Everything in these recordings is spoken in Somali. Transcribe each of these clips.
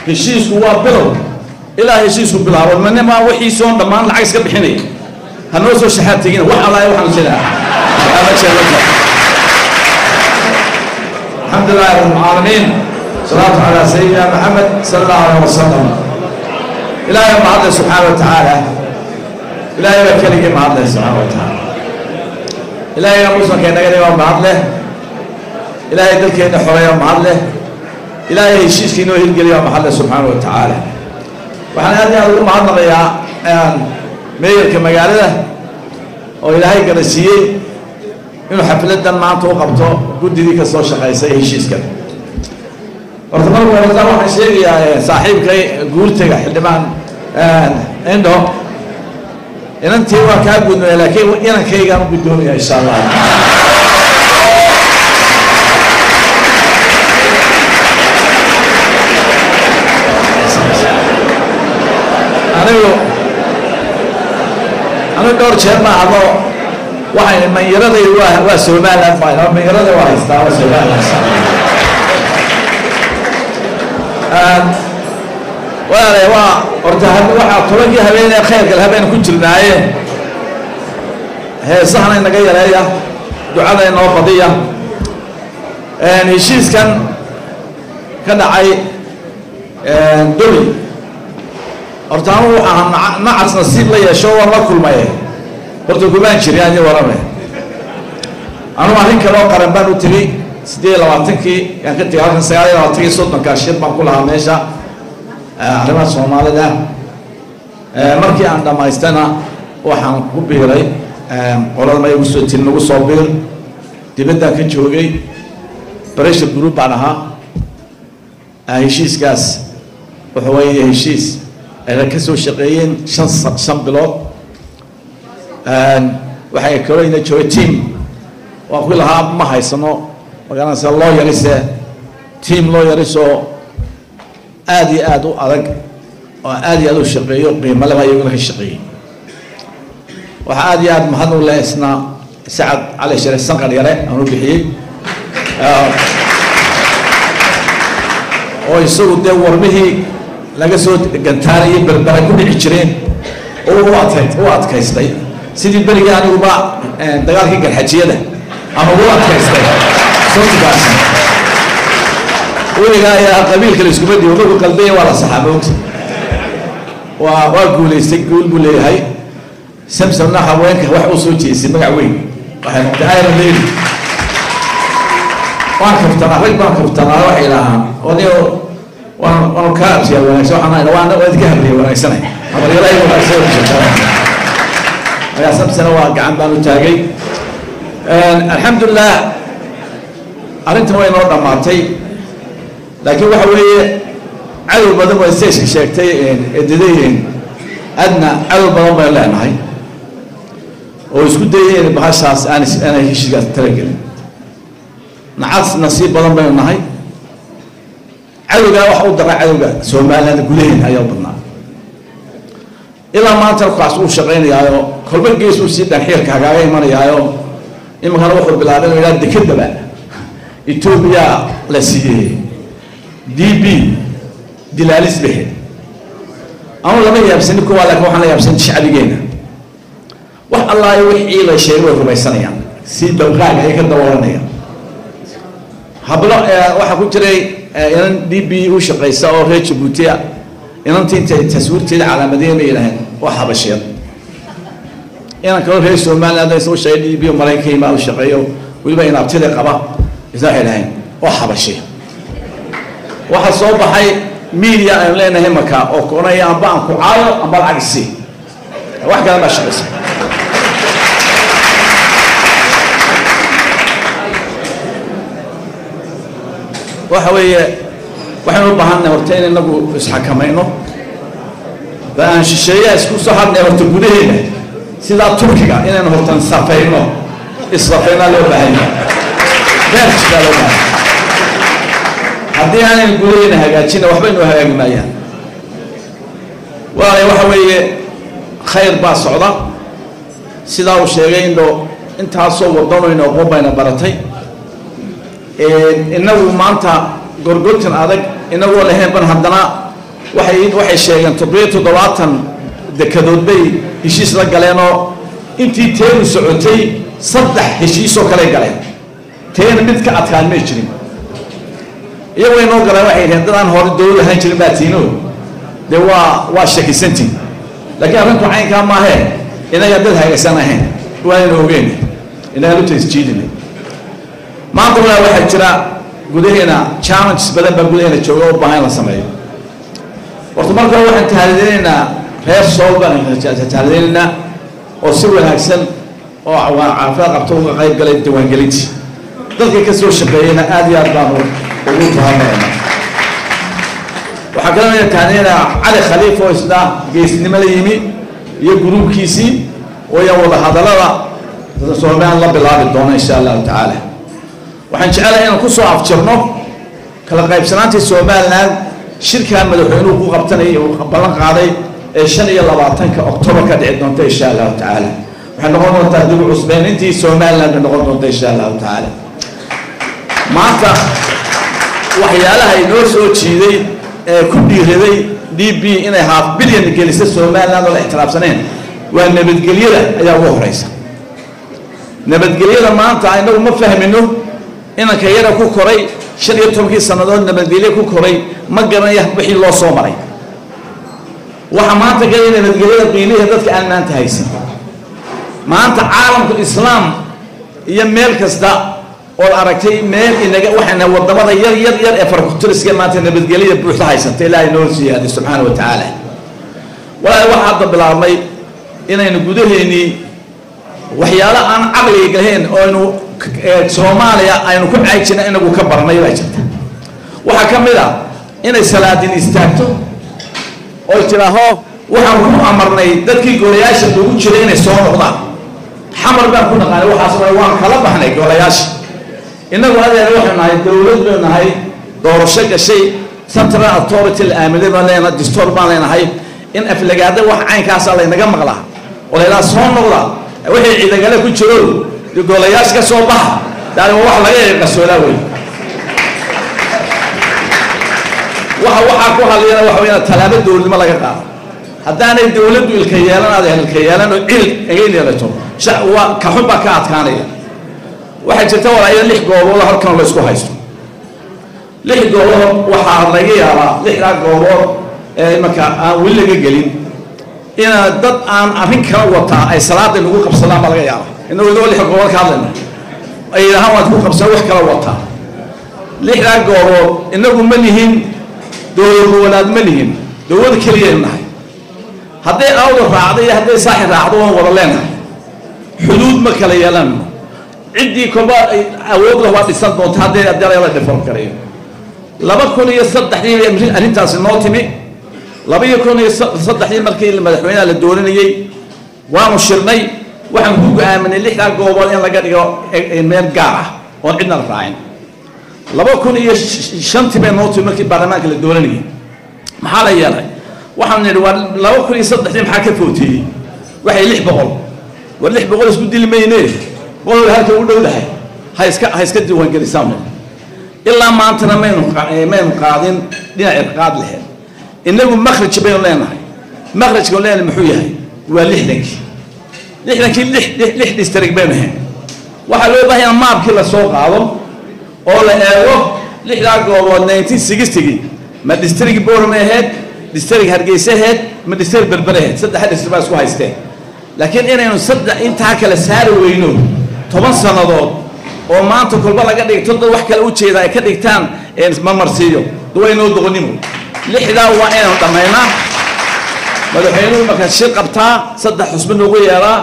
heshiisku waa bilow ilaa heshiisku bilaabo manima wixiisoon dhammaan lacag iska bixinaya ha noo soo shaxaad tegina wax allaah waxaan jiraa الحمد لله رب العالمين صلاة على سيدنا محمد صلى الله عليه وسلم إلهي ما الله سبحانه وتعالى إلهي وكلك ما الله سبحانه وتعالى إلهي يا موسى كان نقل يوم بعد له إلهي دلك إنه حرية مع الله إلهي يشيش كينو هلقل يوم الله سبحانه وتعالى وحنا هذه أقول مع الله يا مير كما قال له وإلهي قال سيئ inuu xafladan maanta u qabto guddidii ka soo shaqaysay heshiiskan horta marka horta waxaan sheegayaa saaxiibkay guurtaga xildhibaan indho inantii waa kaa gudmaya laakiin inankaygaan u guddoomaya insha allah anigu anigu dhowr jeer ma hadlo waxay manyaraday waa waa somaliland baa manyarada waa haystaa waa somaliland walaalahay waa horta waxaa tobankii habeenee khayrkale habeen ku jirnaaye heesahana inaga yareeya ducada inoo badiya heshiiskan ka dhacay doli horta anu waxaa nacas nasiib la yeesho waan la kulmaye horta kumaan jirin ani warame anugu arrin kaloo qaran baan u tegey siddeed iyo labaatankii yaan ka tegay halkan sagaal iyo labaatankii soddonka shir baan ku lahaa meesha arrimaha soomaalida markii aan dhammaystana waxaan ku biiray qolada ma igu soo tiri nagu soo biir dibaddaan ka joogay pressure group baan ahaa heshiiskaas wuxuu weeye heshiis ayna ka soo shaqeeyeen shan shan bilood waxay kalooyna joogay team waan ku lahaa ma haysano magaranaysa loo yarise team loo yarisoo aada iyo aada u adag oo aada iyo aada u shaqeeyo qiimo leba iyaguna ka shaqeeyey waxaa aada iyo aada mahad u leh isna sacad cali sharif sanqar yare aan u bixiyey oo isagu dee warmihii laga soo gantaanayay berberay ku dhici jireen oo u adkay u adkaystay sidii berigii aniguba dagaalkii garxajiyada ama ugu adkaystay sotigaas weligaa ayaa qabiilka la iskuma dhibo markuu qalbaya waa la saxaa moogta waa waa guulaystay guul buu leeyahay samsamna haweenka wax uu soo jeesay magac weyn waxay noqotay iron lady waan kaftanaa rag baan kaftanaa waxay lahaan oniyo waan waan ka absiyaa wanaagsan waxaan ahayn waan waa idinka habriya wanaagsanay habaryarahay wanaagsan oo jirtaa ayaa samsana waa gacan baan u taagay alxamdulilah arrintan way noo dhammaatay laakiin waxa weeye cadow badan waa stageka sheegtay eedadayeen adna cadow badan baynu leenahay oo isku dayeen bahashaas aan aanay heshiiskaas talagelin nacas nasiib badan baynu nahay cadowgaa waxa u daraa cadowga somaliland gudaheena ayaa u badnaa ilaa maanta kaas uu shaqaynayaayo kolba gees uu sii dhanxiirka hagaaga imanayaayo iminkana wuxuu bilaabay inuu yidhaha dekedaba etoobiya la siiyey d b dilaalis behe anu lama yaabsani kuwa laakiin waxaan la yaabsan shacbigeena wax allaayo wixii la sheegay way rumaysanayaan si dawqaaga ay ka dawalanayaan hablo waxaa ku jiray inan d b u shaqaysa oo reer jabuutiya inantii intay taswiirteeda calaamadeena yidhaaheen waa habasheed inan kaloo reer somaliland isuu shaqay d b maraykanka imaa u shaqeeyo weliba inaabtida qaba isna waxay dhaheen waa habashe waxaa soo baxay media aynu leenahay marka oo koonaya amba aan ku caayo amba lacag isii wax kale baa shaqaysa waxa weeye waxaynu u baahannahay horta in inagu isxakamayno ba aan shisheeyaha isku soo hadnay horta gudaheena sidaa turkiga inaynu hortan safayno issafaynaa loo baahanya beerjigaa loo baahanya haddii aanaynu gudaheena hagaajina waxba inoo hagaagi maayaan waayo waxa weeye khayr baa socda sidaa uu sheegay indho intaasoo wadanoyna aqoon bayna baratay inagu maanta gorgortan adag inagoo lahayn ban haddana waxay waxay sheegeen toddobiyo toddobaatan dekadood bay heshiis la galeenoo intii teenu socotay saddex heshiisoo kale galeen teena mid ka adkaan may jirin iyagoo inoo galeen waxay dhaheen dadaan hore dowlad ahaan jirin baa tiino dee waa waa shakisantiin laakiin arrinku caynkaa maahee inaga dad hagaysan ahayn waanayna ogeyn inagaan u tasjiidinay maanta walaa waxaa jira gudaheena challenges badan baa gudaheena jooga oo u baahan in la sameeyo horta marka hore waxaan tahalidinaynaa reer sool baan tahalidinaynaa oo si wanaagsan oo caafimaad qabto uga qayb galay diiwaangelintii dadka ka soo shaqeeyeyna aad iyo aad baan ugu tahamayna waxaa kaloo tahalidinaynaa cali khaliif oo isna geesnimo la yimi iyo gruubkiisii oo yan wada hadallada somaliland la bilaabi doona insha allahu tacaala waxaan jecelahay inaan ku soo afjirno kala qaybsanaantii somaliland shirkan madaxweynuhu ku qabtanayay uu ballan qaaday ee shan iyo labaatanka octobar ka dhici doonta insha allahu tacaala waxay noqon doontaa dib u cusbeynintii somaliland bay noqon doonta insha allahu tacaala maanta waxyaalaha inoo soo jiiday ee ku dhiiraday d b inay half billion gelisa somaliland oo la ixtiraafsaneen waa nabadgelyada ayaa ugu horeysa nabadgelyada maanta inagu ma fahmino inanka yara ku koray shan iyo tobankii sannadood nabadgelye ku koray ma garanaya wixii loo soo maray waxa maanta galaya nabadgelyada qiimihii dadka aan maanta haysan maanta caalamka islaam iyo meel kasta ood aragtay meel inaga waxayna wadamada yar yar yar ee farkutiriska maanta nabadgelyada buuxda haysanta ilaahay noo siyaadi subxaana wa tacaala walaahi waxaa hadda bilaabmay inaynu gudaheennii waxyaalo aan caqliga lahayn oo aynu soomaaliya aynu ku caajina inagu ka barnay baa jirta waxaa ka mid a inay salaadin istaagto oy tidhaaho waxaan ku amarnay dadkii golayaasha lagu jiray inay soo noqdaan xamar baan ku naqaanay waxaas waan kala baxnay golayaasha inagu adeer waxaynu nahay dowlad baynu nahay doorasho gashay central authority la aaminay baan leenahay distoor baan leenahay in aflagaada wax caynkaasa laynaga maqlaa oo laylaa soo noqda wixii ciidagale ku jiro golayaasha ka soo baxa daani waa wax laga qasoolaa wey waxa waxaa ku hadlayana waxa weeyaan tallaabo dowladnimo laga qaado haddaanay dowladdu ilka yeelan aad ilka yeelan oo cil agayn yeelato waa kaxun baa ka adkaanaya waxaa jirta walaaya lix goobood halkan la isku haysto lix goobood waxaa laga yaabaa lixdaa goobood ee imanka aan weli laga gelin ina dad aan arrin kala wataa ay salaada nagu qabsadaan baa laga yaaba inagoo inagoo lix goobood ka hadlayna ay yidhahaan waad ku qabsan wax kala wataa lixdaa goobood inagu ma lihin dowlad goboleed ma lihin dowlad keliyaynu nahay hadday awda raacdo iyo hadday saaxi raacdo waan wada leenahay xuduud ma kala yeelanno ciddii kolba awood lah waa dhisan doonta hadday haddii la dhifon karayo laba kun iyo saddexdii arrintaasi noo timi laba iyo kun iyo saddexdii markii madaxweynaha la dooranayey waanu shirnay waxaan ku go-aaminay lixdaa goobood in laga dhigo meel gaar ah oon cidna la raacin laba kun iyo shantii bay noo timi markii baarlamaanka la dooranayay maxaa la yeelay waxaan nidhi waa laba kun iyo saddexdii maxaa ka footeeyey waxay lix boqol war lix boqol isku dili mayne boqol halka u dhowdahay ha iska ha iska diiwaangelisaan ilaa maantana maynu maynu qaadin dhinac irqaad lahayd inagu makhraj baynu leenahay makhrajka leenahay muxuu yahay waa lixdankii lixdankii lix lix district baynu ahayn waxaa loo baahan yahay maabkii la soo qaado oo la eego lixdaa goobood nineteen sixtygii ma district boormay ahayd district hargeysa ahayd ma district berber ahayd saddexa district baa isku haysteen laakiin inaynu saddex intaa kale saari weyno toban sannadood oo maanta kolba laga dhigto dad wax kale ujeeda ay ka dhigtaan mamarsiiyo duwaynoo doqonimo lixdaa waa inaynu dhammaynaa madaxweynuhu markaa shir qabtaa saddex xusba noogu yeelaa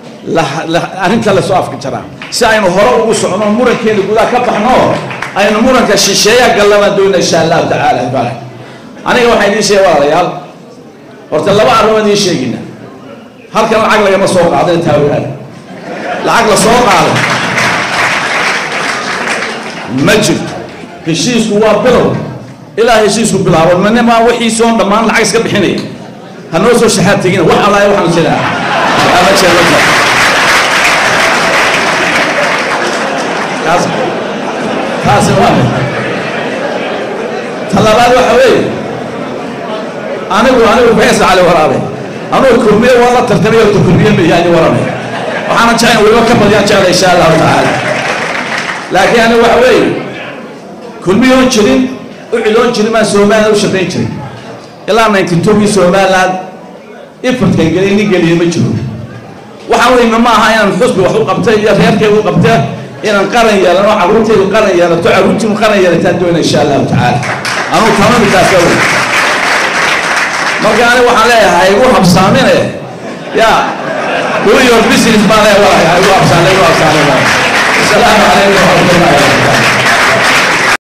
arrinta lasoo afka jaraa si aynu hore ugu socno murankeena gudaha ka baxno aynu muranka shisheeya gallana doona insha allahu tacaala bale aniga waxaan idiin sheegay walaalayaal horta laba arrimood idiin sheegina halkan lacag lagama soo qaadin taawiraad lacag la soo qaado ma jirto heshiisku waa bilow ilaa heshiisku bilaabo manima wixiisoon dhammaan lacag iska bixinaya hanoo soo shaxaad tegina wax allaaya waxaan jiraa ama jira ma jira kaas taasi waa talabaad waxa weeye anigu anigu faysal cali waraabe anugu kulmiye waa la tartamay oo kulmiye mayaani warame waxaana jecel weliba ka badiyaan jecla insha allahu tacaala laakiin anigu waxa weeye kulmiyoon jirin u ciloon jirin maan somaliland u shaqayn jirin ilaa ninety two-gii somaliland ifartkan geliy nin geliya ma jiro waxaa weyme ma aha inaan xusbi wax u qabtay iyo reerkaygu qabta inaan qaran yeelano carruurtaydu qaran yeelato carruurtiinu qaran yeelataan doona insha allahu tacaala anugu tamamitaas ka wey marka ani waxaan leeyahay igu habsaamine ya do your business baan leeyahay igu habsaamine igu habsaamine asalaamu calaykum waraxmatullahi wabarakatu